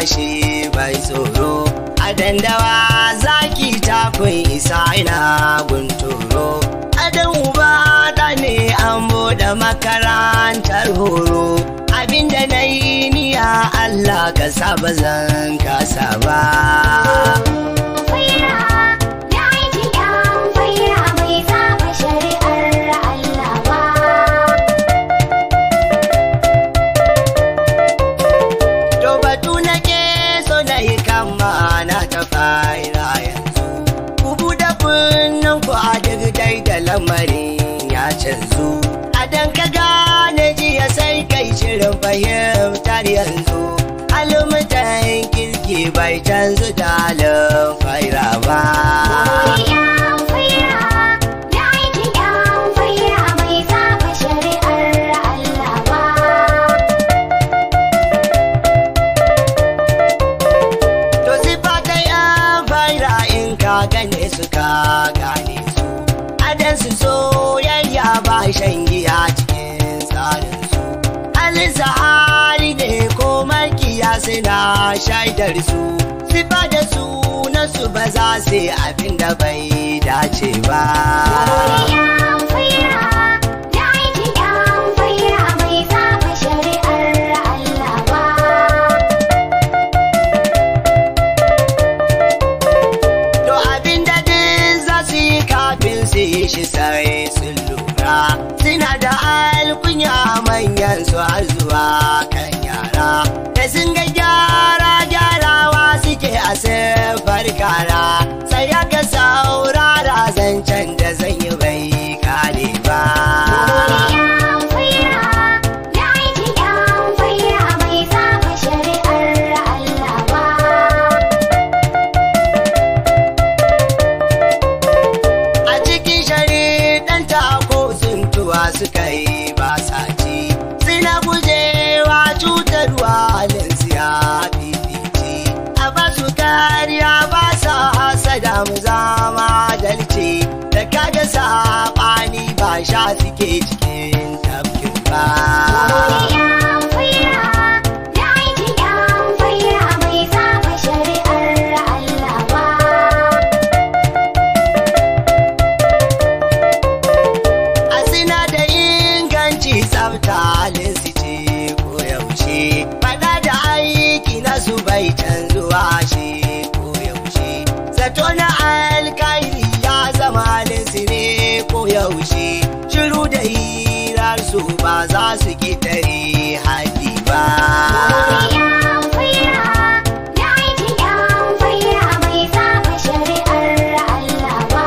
shi bai tsoro a dandawa zaki ta kun isa ina gunturo adan uba da ne an bude makarantar horo abinda na yi niya Allah ka saba zan kasa ba Faira, da aiki yan faira bai saba shari'ar Allah ba. To batu nake so na yi kama na ta fara yanzu. Ku buɗe kunnen ku a duk dai da lamarin ya canzu. A dan ka gane jiya sai kai shirin fahimtar yanzu. Almutan kirki bai canzu da halin faira ba. Yan faira, da aiki yan faira bai saba shari'ar Allah ba. To sifa ta yan faira in ka gane su ka gane su. Adan su soyayya ba shan giya cikin tsarin su. Halin sahari ne ko makiya suna shaidar su. Sifa da su na su ba za su yi abin da bai dace ba. Yan faira, da aiki yan faira bai saba shari'ar Allah ba. To abin da duk za su yi kafin su yi shi sai sun lura. Suna da alkunya manyan su har zuwa kan yara. Da sun ga gyara gyarawa suke a siffar kara. Sai ya ga saurara zancen da zan yi bai kare ba. Yan faira, da aiki yan faira bai saba shari'ar Allah ba. A cikin shari'an ko suntuwa suka yi ba sa ci. Suna gujewa cutarwa halin siya fifici. A ba su kariya ba sa hasada mu zama dalci. Da kaga saɓani ba sha suke cikin tafkin ba. Yan faira, da aiki yan faira bai saba shari'ar Allah ba. A sina da inganci tsafta halin su ce ko yaushe. Faɗa da aiki na su bai canzuwa shi ko yaushe. Zato na alkairi ya zama halin su ne ko yaushe. Shiru da hirar su ba za su ƙetare haƙi ba. Yan faira, da aiki yan faira bai saba shari'ar Allah ba.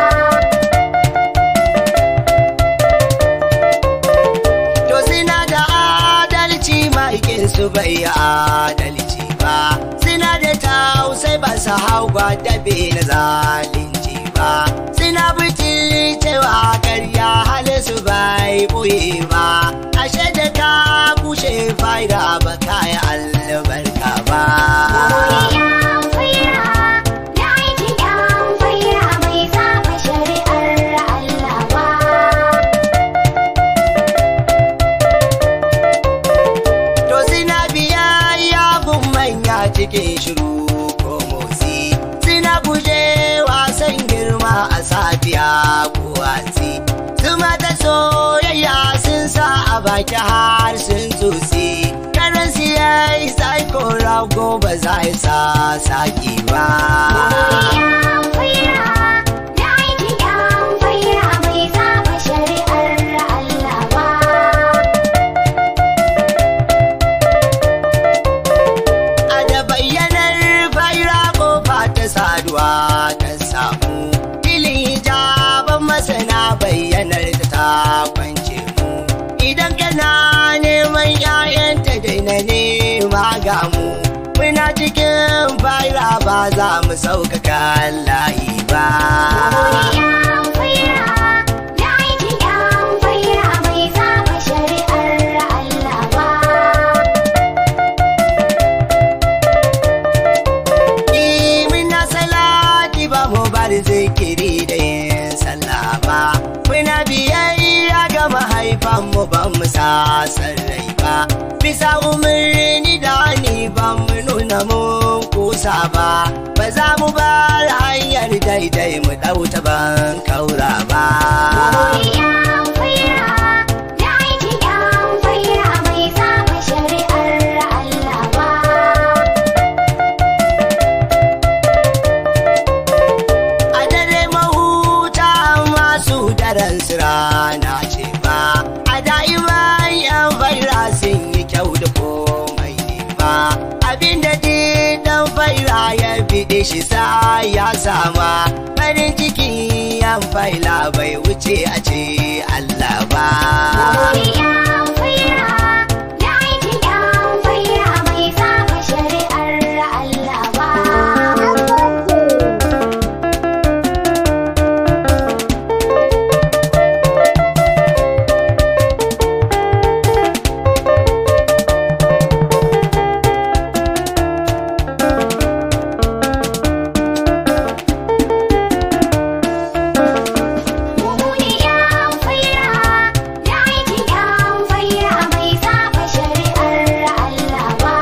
To suna da adalci maikin su bai adalci ba. Suna da tausai ba su hau gwadabe na zalunci ba. Suna bitin cewa karya halin su bai boye ba. Ashe da ka kushe fa'ida ba kaya albarka ba. Yan faira, da aiki yan faira bai saba shari'ar Allah ba. To sina biyayya gun manya cikin shiru ko motsi. Sina guje wasan girma a safiya ko watsi. Zuma ta soyayya sun sa a baki har sun tsotsi. Karan siyai sai ko rago ba za ya sa saki ba. Yan faira, da aiki yan faira bai saba shari'ar Allah ba. A da bayyanar faira kofa ta saduwa ta samu. Filin hijaban masana bayyanar ta ta kwance mu. Idan kana neman 'ya'yanta daina nema ga mu. Muna cikin faira ba za mu sauƙaƙa layi ba. Yan faira, da aiki yan faira bai saba shari'ar Allah ba. Muna salati ba mu bar zikiri da yin sallah ba. Muna biyayya ga mahaifanmu ba mu sa rai ba. Bisa umarni da ni ba mu nuna mun kusa ba ba za mu bar hanyar daidai mu ɗauta ban kaura ba Yan faira da aikin yan faira bai saba shari'ar Allah ba. a dare mahuta masu daren rana ce ba a da'iman yan faira sun yi kyau da komai ne ba abinda dan faira ya fiɗe shi sa ya sama farin ciki yan faila bai wuce a ce Allah ba Yan faira da aikin yan faira bai saba shari'ar Allah ba. Mumuni yan faira da aikin yan faira bai saba shari'ar Allah ba.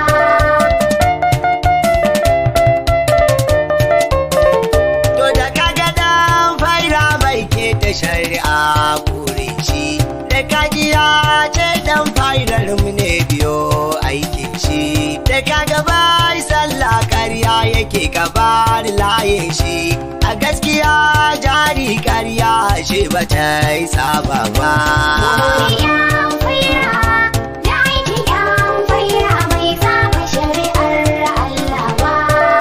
To da kaga dan faira mai ke ta shari'a kure shi da kajiya ce dan fairar mu ne biyo aikin shi da kaga bai sallah karya yake gabar layin shi a gaskiya jari karya shi ba ta yi saba ba. Yan faira da aikin yan faira bai saba shari'ar Allah ba.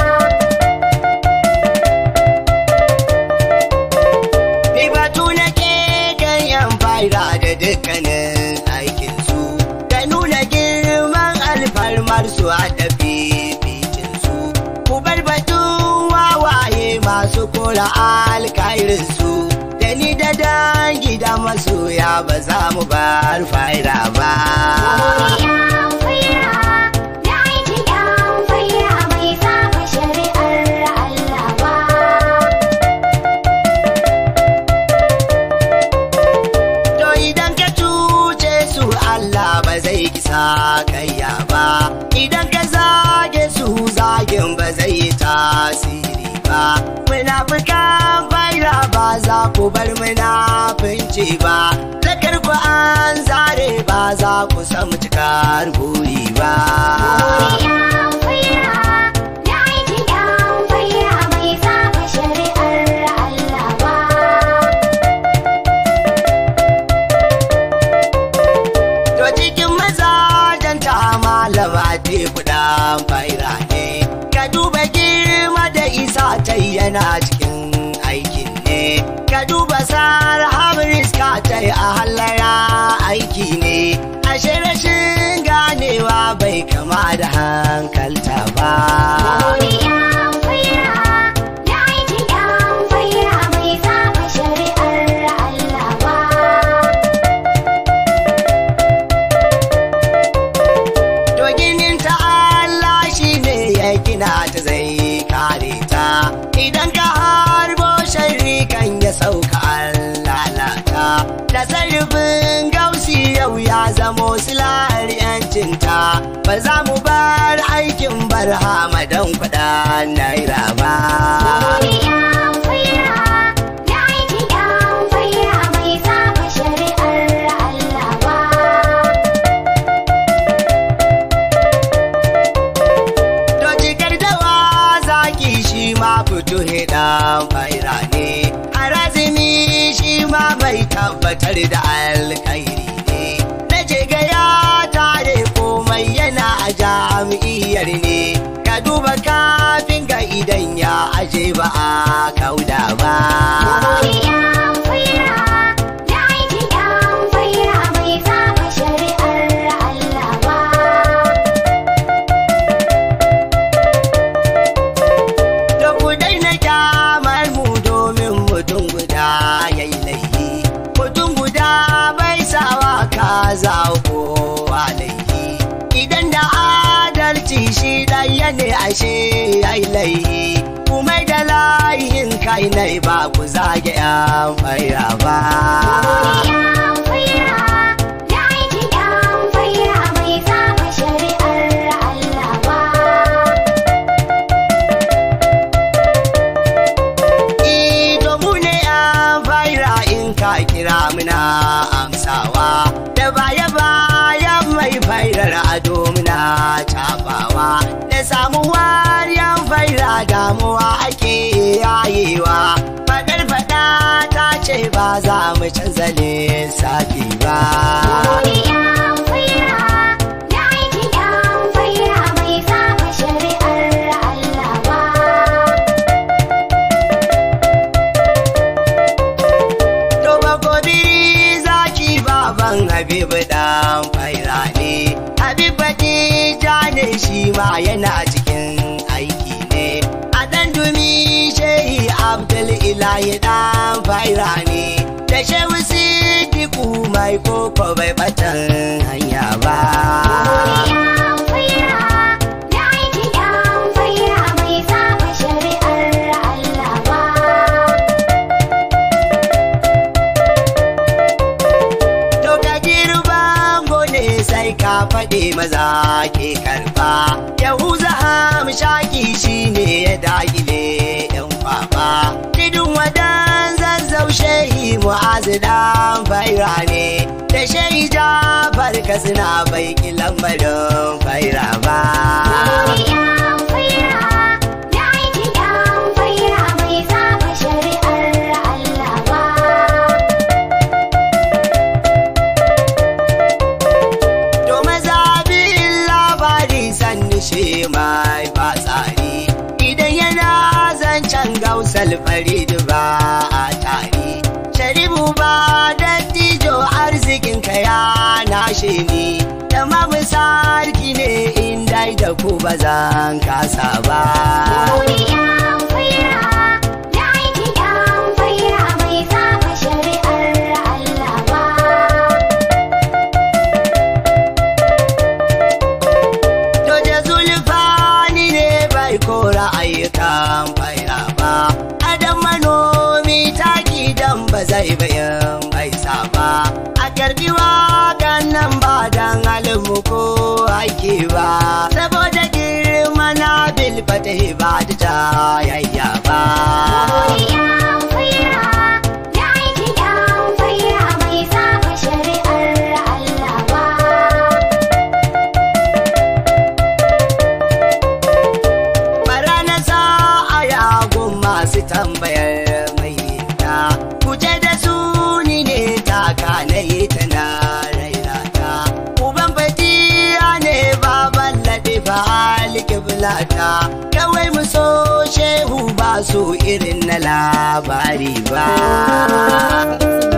Ni batu nake ganyen faira da dukkanin aikinsu da nuna girman alfarmar su a tafi bicinsu. Ku bar batun wawaye masu kora alkairinsu da ni da dangi da masoya ba za mu bar faira ba. Yan faira da aikin yan faira bai saba shari'ar Allah ba. To idan ka cuce su Allah ba zai kisa kayya ba idan ka zage su zagin ba zai yi tasiri ba munafukan faira ba za ku bar munafunci ba zakar ku an zare ba za ku samu cikar buri ba Yan faira da aikin yan faira bai saba shari'ar Allah ba. To cikin mazajen ta malama te kudan faira ne, ka duba girma da isa ta yana cikin aikin ne, ka duba sar hamris ka ta a hallara aiki ne, ashe rashin ganewa bai kama da hankalta ba. Yan faira da aikin yan faira bai saba shari'ar Allah ba. To ginin ta Allah shi ne ya gina ta zai kare ta. Idan ka harbo sharri kan ya sauka an lalata. Da sarrafin gausi yau ya zamo silar yancinta. Ba za mu bar aikin barhama don kuɗa naira ba. Yan faira da aikin yan faira bai saba shari'ar Allah ba. To jikar dawa zaki shi ma fito dan faira ne. Harazimi shi ma bai tabbatar da alkairi ne. Na je ga ya tare komai yana a jami'iyar ne. Ka duba kafin ga idan ya aje ba a kauda ba. Yan faira da aikin yan faira bai saba shari'ar Allah ba. Da ku daina kyamar mu domin mutum guda ya yi laifi. Mutum guda bai sawa kaza ko laifi. Idan da adalci shi ɗaya ne ashe ya yi laifi. Kuma da layin kai nai ba ku zage yan faira ba. Yan faira da aikin yan faira bai saba shari'ar Allah ba. cabawa da samuwar yan faira damuwa ake yayewa fadar fada ta ce ba za mu canza lissafi ba Yan faira da aikin yan faira bai saba shari'ar Allah ba. To ba gobiri zaki baban Habibu dan faira ne. Habibu ja ne shi ma yana cikin aiki ne. A dan dumi shehi Abdul Ilahi dan faira ne. Da shehu Sidiku mai koko bai batan hanya ba. Yan faira da aikin yan faira bai saba shari'ar Allah ba. To da girban gone sai ka faɗi maza ke karɓa. Yahuza hamshaki shi ne ya dagile ‘yan kwaba. Tidin wadan zazzau shehi mu'azu dan faira ne. Da shehi jafar suna bai ki lambarin faira ba. Yan faira da aikin yan faira bai saba shari'ar Allah ba. To maza bin labari sanni shi mai fatsari idan yana zancen gausal farid ba a tari. Sharibu ba dattijo arzikinka ya nashe ni, tamamu sarki ne inda da ku ba zan kasa ba. Yan faira da aikin yan faira bai saba shari'ar Allah ba. To da zulfani ne bai kora ayyukan faira ba. Adam manomi taki dan ba zai bayan bai ba. A karbi wakan nan ba dan alimu ko aiki ba. Saboda girma na bilfata ba da tayayya ba. Yan faira da aikin yan faira bai saba shari'ar Allah ba. bara na sa a yagun masu tambayar mai ta kuje da su ni ne taka na yi ta na raina ta uban fatiya ne baban laɗe ba alƙiblata kawai mu so shehu ba su irin na labari ba